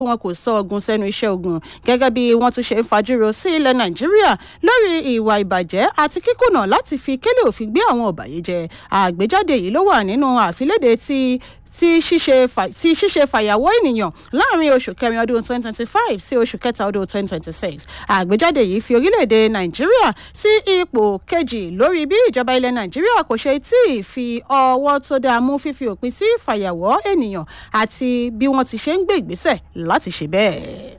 wọn kò sọ ogun sẹ́nu iṣẹ́ ogun gẹ́gẹ́ bí wọ́n tún ṣe ń fajúro sí ilẹ̀ nàìjíríà lórí ìwà ìbàjẹ́ àti kíkùnà láti fi kélé òfin gbé àwọn ọ̀bàyéjẹ́ àgbéjáde yìí ló wà nínú àfilédè tí tí ṣíṣe tí ṣíṣe fàyàwọ́ ènìyàn láàrin oṣù kẹrin ọdún 2025 sí oṣù kẹta ọdún 2026 àgbéjáde yìí fi orílẹ̀-èdè nàìjíríà sí ipò kejì lórí bí ìjọba ilẹ̀ nàìjíríà kò ṣe tí ì fi ọwọ́ tó dáa mú fífi òpin sí fàyàwọ́ ènìyàn àti bí wọ́n ti ṣe ń gbé ìgbésẹ̀ láti ṣe bẹ́ẹ̀.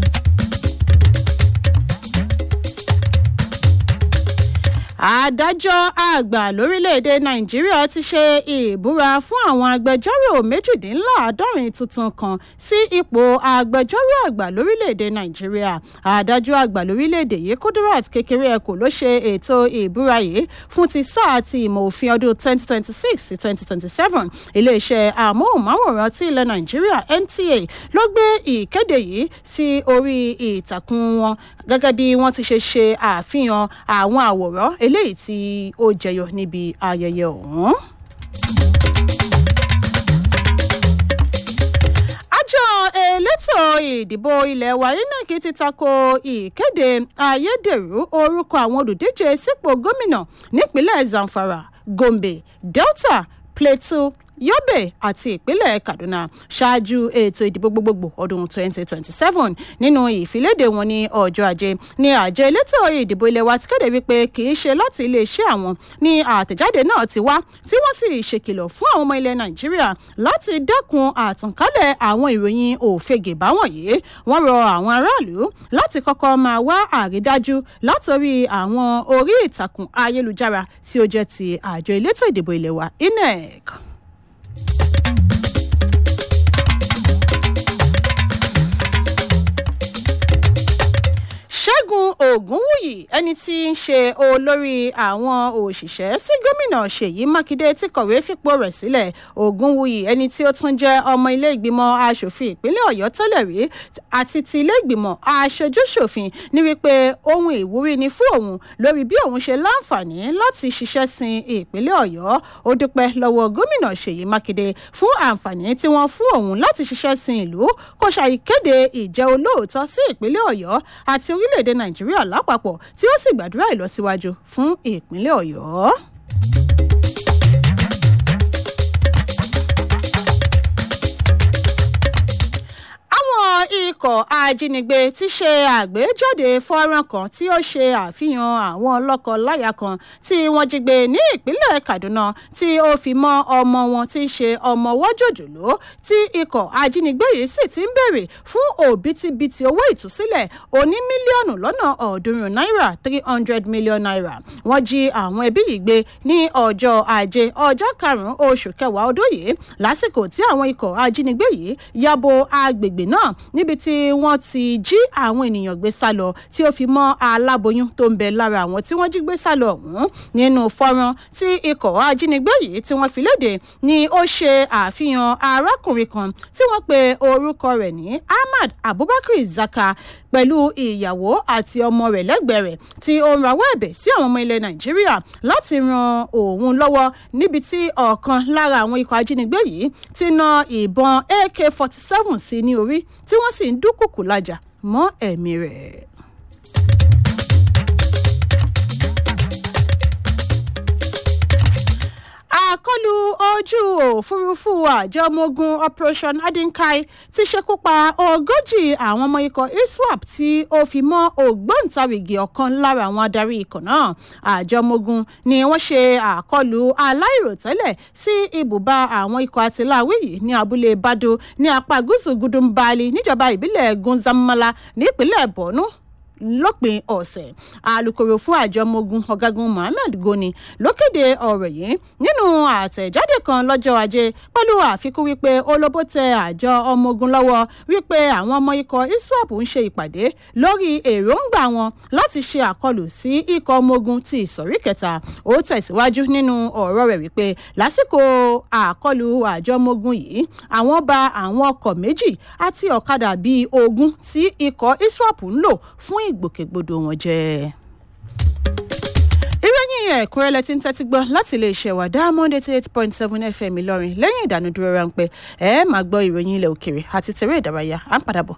adájọ́ àgbà lórílẹ̀‐èdè nàìjíríà ti ṣe ìbúra fún àwọn agbẹjọ́rò méjìdínláàádọ́rin tuntun kan sí ipò agbẹjọ́rò àgbà lórílẹ̀‐èdè nàìjíríà adájọ́ àgbà lórílẹ̀‐èdè yìí kudirat kékeré ẹ̀kọ́ ló ṣe ètò ìbúra yìí fún ti sáà ti ìmọ̀ òfin ọdún 2026 sí 2027 iléeṣẹ́ amóhùnmáwòrán ti ilẹ̀ nàìjíríà nta ló gbé ìkéde yìí sí orí ìtàkùn wọn gẹ́gẹ́ bí wọ́n ti ṣe ṣe àfihàn àwọn àwòrán eléyìí tí ó jẹyọ níbi ayẹyẹ ọ̀hún. àjọ elétò ìdìbò ilé wa inec ti tako ìkéde ayédèrú orúkọ àwọn olùdíje sípò gómìnà nípínlẹ̀ zamfara gombe delta plateau yobe àti ìpínlẹ̀ kaduna ṣáájú ètò ìdìbò gbogbogbò ọdún 2027 nínú ìfiléde wọn ní ọjọ́ ajé ní àjọ elétò ìdìbò ilé wa ti kéde wípé kì í ṣe láti iléeṣẹ́ àwọn ní àtẹ̀jáde náà ti wá tí wọ́n sì ṣèkìlọ̀ fún àwọn ọmọ ilẹ̀ nàìjíríà láti dẹ́kun àtànkálẹ̀ àwọn ìròyìn òfegè báwọ̀nyí wọ́n rọ àwọn aráàlú láti kọ́kọ́ máa wá àrídájú látòrí àwọn orí ìtàkùn ayélujára tí ó jẹ́ ti àjọ elétò ìdìbò ilé wa inec. ṣẹ́gun ògúnwùyí ẹni tí ń ṣe olórí àwọn òṣìṣẹ́ sí gómìnà ṣèyí mákindé tí kọ̀wé fipò rẹ̀ sílẹ̀ ògúnwùyí ẹni tí ó tún jẹ́ ọmọ ilé ìgbìmọ̀ asòfin ìpínlẹ̀ ọ̀yọ́ tẹ́lẹ̀ rí àti ti ilé ìgbìmọ̀ aṣojúṣòfin ní wípé ohun ìwúrí ni fún òun lórí bí òun ṣe láǹfààní láti ṣiṣẹ́ sin ìpínlẹ̀ ọ̀yọ́ ó dúpẹ́ lọ́wọ́ gómìnà ṣèyí mákindé fún àǹfààní tí wọ́n fún òun láti ṣiṣẹ́ sin ìlú kó ṣàìkéde ìjẹ́ olóòótọ́ sí ìpínlẹ̀ ọ̀yọ́ àti orílẹ̀-èdè nàìjíríà lápapọ̀ tí ó sì gbàdúrà ìlọsíwájú fún ìpínlẹ̀ ọ̀yọ́. ikọ̀ ajínigbé ti ṣe àgbéjáde fọ́nrán kan tí ó ṣe àfihàn àwọn lọ́kọ-láya kan tí wọ́n jí gbé ní ìpínlẹ̀ kaduna tí ó fi mọ́ ọmọ wọn tí ń ṣe ọmọ wọ́jọ́jọ́ló tí ikọ̀ ajínigbé yìí sì ti ń béèrè fún òbítíbitì owó ìtúsílẹ̀ oní mílíọ̀nù lọ́nà ọ̀ọ́dúnrún náírà three hundred million naira wọ́n jí àwọn ẹbí yìí gbé ní ọjọ́ ajé ọjọ́ karùn-ún oṣù kẹwàá ọdún yìí lásìkò tí àwọn ikọ̀ ajínigbé yìí yabo agbègbè náà níbi tí wọ́n ti jí àwọn ènìyàn gbé sá lọ tí ó fi mọ́ aláboyún tó ń bẹ lára àwọn tí wọ́n jí gbé sá lọ ọ̀hún nínú fọ́nrán tí ikọ̀ ajínigbé yìí tí wọ́n fi léde ni ó ṣe àfihàn arákùnrin kan tí wọ́n pe orúkọ rẹ̀ ní ahmad abubakar zaka pẹ̀lú ìyàwó àti ọmọ rẹ̀ lẹ́gbẹ̀ẹ́ rẹ̀ tí ó ń rawọ́ ẹ̀bẹ̀ sí àwọn ọmọ ilẹ̀ nàìjíríà láti ran òun lọ́wọ́ níbi tí ọ̀kan lára àwọn ikọ̀ ajínigbé yìí ti na ìbọn ak forty seven sí ní orí tí wọ́n sì ń dúnkùkù lájà mọ́ ẹ̀mí rẹ̀. àkọlù ojú òfurufú àjọ ọmọ ogun operation adinkai ti ṣekú pa ogójì àwọn ọmọ ikọ̀ iswap tí ó fi mọ́ ògbóǹtarìgì ọ̀kan lára àwọn adarí ikọ̀ náà àjọ ọmọ ogun ni wọ́n ṣe àkọlù aláìròtẹ́lẹ̀ sí ibùba àwọn ikọ̀ àtìláwí yìí ní abúlé bado ní apá gúúsù gudunbali níjọba ìbílẹ̀ gunzamala nípínlẹ̀ borno lópin ọ̀sẹ̀ alūkkóró fún àjọ ọmọogun ọ̀gágun mohammed goni ló kéde ọ̀rọ̀ yìí nínú àtẹ̀jáde kan lọ́jọ́ ajé pẹ̀lú àfikún wípé olóbó tẹ àjọ ọmọogun lọ́wọ́ wípé àwọn ọmọ ikọ̀ iswap ń ṣe ìpàdé lórí èròǹgbà wọn láti ṣe àkọlù sí ikọ̀ ọmọogun ti ìsọ̀rí kẹta ó tẹ̀síwájú nínú ọ̀rọ̀ rẹ̀ wípé lásìkò àkọlù àjọ ọmọogun yìí àwọn ba àwọn ọkọ̀ méjì àti ọ̀kadà bíi ogún tí ikọ̀ iswap ń lò fún ìgbòkègbodò wọn jẹ. ìròyìn ìròyìn ẹ̀kúnrẹ́lẹ́ tí ń tẹ́tí gbọ́ láti lè ṣẹ̀wá diamond eighty eight point seven fm ìlọrin lẹ́yìn ìdánudúró ráńpẹ́ ẹ máa gbọ́ ìròyìn ilẹ̀ òkèrè àti tẹ̀rẹ́ ìdárayá à ń padà bọ̀.